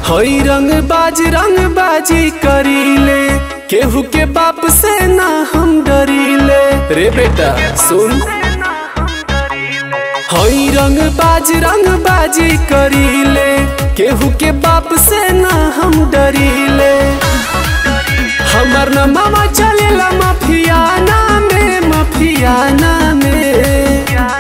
हई रंग बाज रंग बाजी करीले केहू के बाप से ना हम डरीले रे बेटा सुन हई रंग बाज रंग बाजी करीले केहू के बाप से ना हम डरीले हमर न मामा चलेला माफियाना में माफियाना में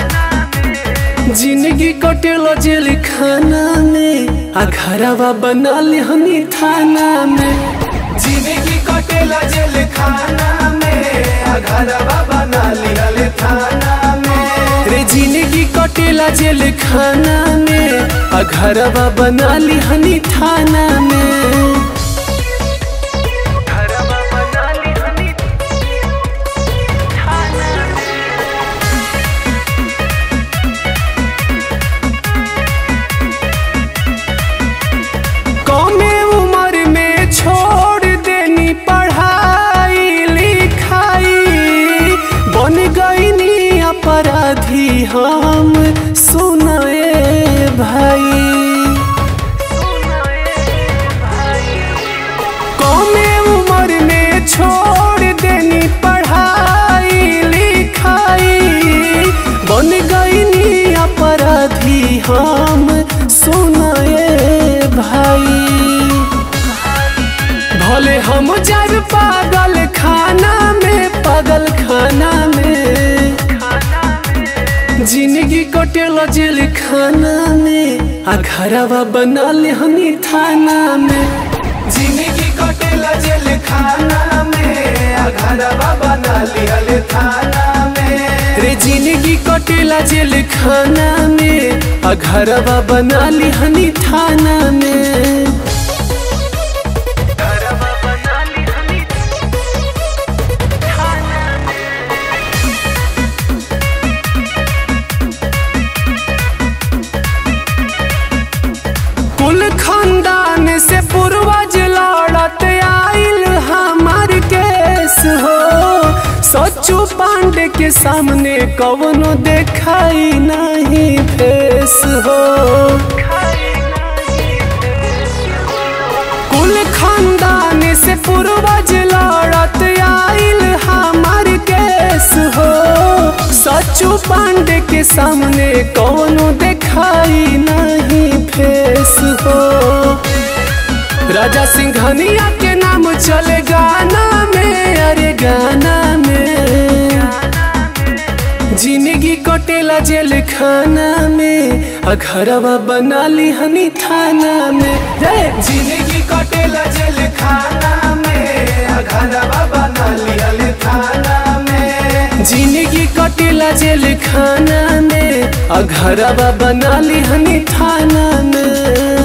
जिंदगी कटेलो जेल खाना में आ घरवा बनल हनी थाना में जिंदगी कटेला जेल खाना में आ घरवा बना लिहल थाना में रे जिंदगी कटेला जेल खाना में आ घरवा बनल हनी थाना में घरवा बना लिहल कमे उम्र में छोड़ देनी पढ़ाई लिखाई बन गईनी अपराधी हम सुनाए भाई कमे उम्र में छोड़ देनी पढ़ाई लिखाई बन गईनी अपराधी हम सुनाए भाई भले हम जब पागल खाना में पागल खाना में जिंदगी कटेल जेल खाना में आ घरवा बनल हनी थाना में जिंदगी कटेला जेल खाना में आ घरवा बना लिहल थाना में रे जिंदगी कटेला जेल खाना में आ घरवा बनल हनी थाना में घरवा बना लिहल कुल खानदान से पूर्वज लड़त आइल हमार केस हो सच्चू पांडे के सामने कवनो देखाई नहीं फेस हो कुल खानदान से पूर्वज लड़त आइल हमार केस हो सच्चू पांडे के सामने कौनो देखाई नहीं फेस हो राजा सिंघनिया के नाम चले गाना में अरे गाना में जिंदगी कटेला जेल खाना में आ घरवा बना ली हनी थाना में रे जिंदगी कटेला जेल खाना में आ घरवा बना लिहल थाना में जिंदगी कटेला जेल खाना में आ घरवा बना ली हनी थाना में